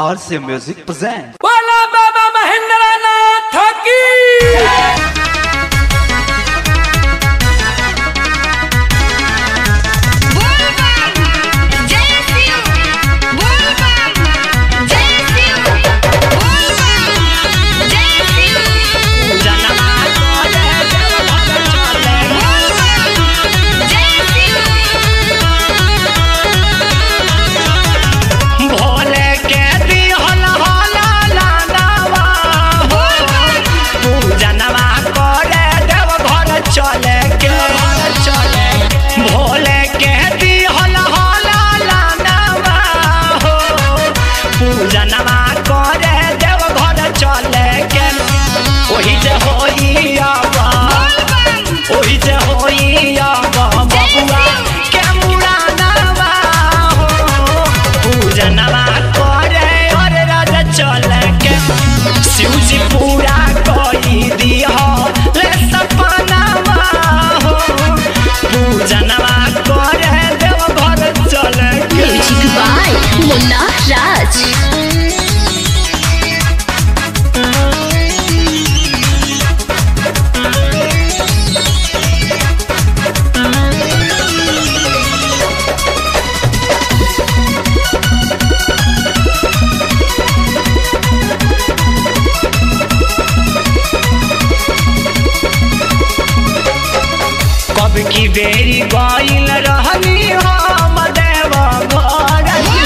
RC Music presents. बोला बाबा महेंद्र नाथ की Bulbam, Jai Shiv. Bulbam, Jai Shiv. Bulbam, Jai Shiv. Bulbam, Jai Shiv. Bhole के दिहल होला लानावा Bulbam, पूजनवा करे देव घर चले के चले भोले के दिहल होला लानावा हो पूजनवा करे देव घर चले के ओही जे होई आवा ओही जे होई आवा बबुआ के मुरानवा हो पूजनवा करे और राज चले के शिवजी पूरा कोई दिया ले सपनावा हो पूजनवा करे देव घर चले के Music by Munna Raj. कब की बेरी गईल रहनी हम देव घर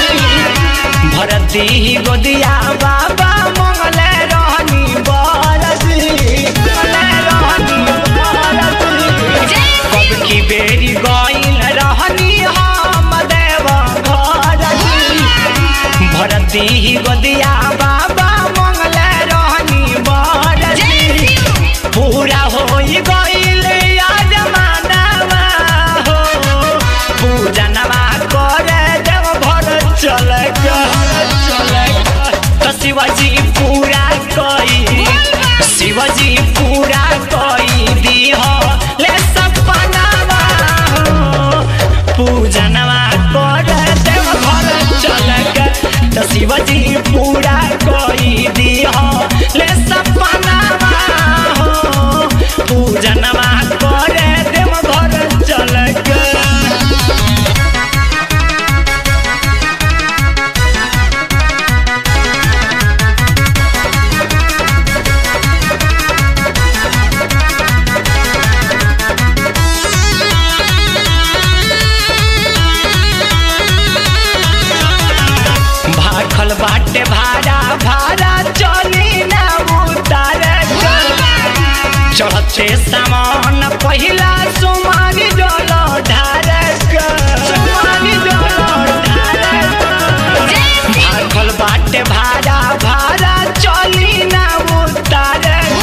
भरती गोदिया बाबा मंगले रहनी बरसी मंगले रहनी बरसी कब की बेरी गईल रहनी हम देव घर भरती गोदिया बाबा मंगले रहनी बरसी पूरा होई गईल याद मानवा हो पूजनवा करे देव घर चले चले तो शिवाजी पूरा कई शिवाजी पूरा कई दीह ले सपनावा हो पूजनवा करे देव घर चले तो शिवाजी पूरा कई दीह ले सपनावा हो पूजनवा करे देव घर चले भाखल बाटे भाड़ा भाड़ा चली ना उतार चढ़ते सामान पहिला सुमारी डोल ढार सुमारी डोल भाखल बाटे भाड़ा भाड़ा चली ना उतार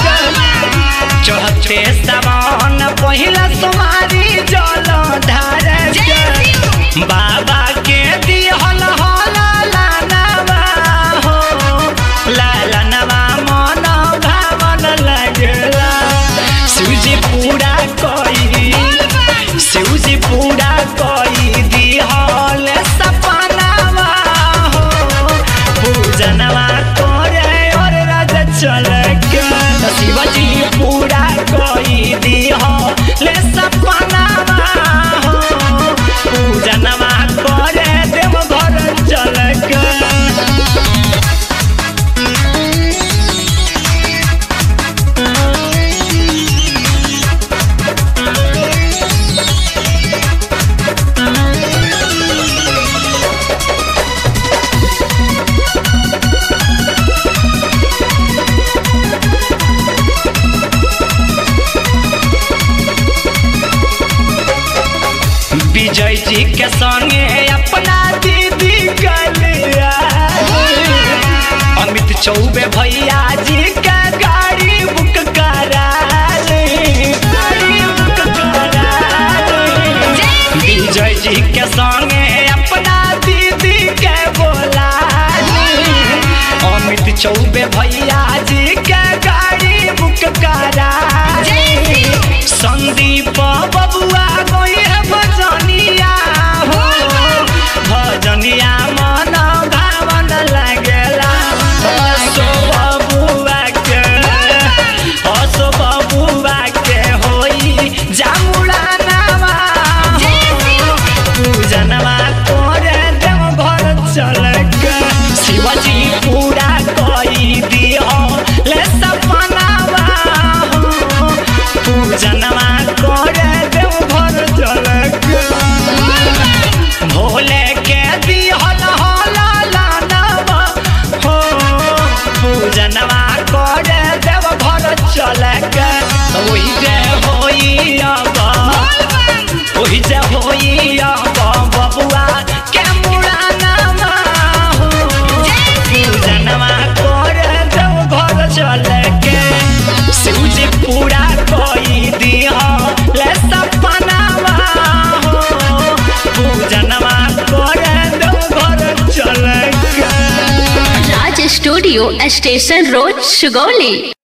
चढ़ते सामान पहिला सुमारी जल ढार बाबा के दिहल होला लानवा हो लालनवा मन भावन लगला शिवजी पूरा कई शिवजी पूरा कई दिहल सपनावा हो पूजनवा करे और राज चले के शिवजी पूरा कई दिहल सपनावा हो पूजनवा करे देव घर चले के विजय जी के संगे अपना दीदी कलिया अमित चौबे भैया जी के गाड़ी बुक करा ली। गाड़ी बुक करा ली। विजय जी के संगे अपना दीदी के बोला ली। अमित चौबे भैया जी के गाड़ी बुक करा ली। संदीप बबुआ गोई है भजनिया हो भजनिया मन भावन लगेला अब ओहि जे होई अब बबुआ के मुड़ाना हो पूजनमा कर दो घर चल के शिवजी पूरा कोई दिया ले सपनावा हो पूजनमा कर दो घर चल के Raj studio station road Sugauli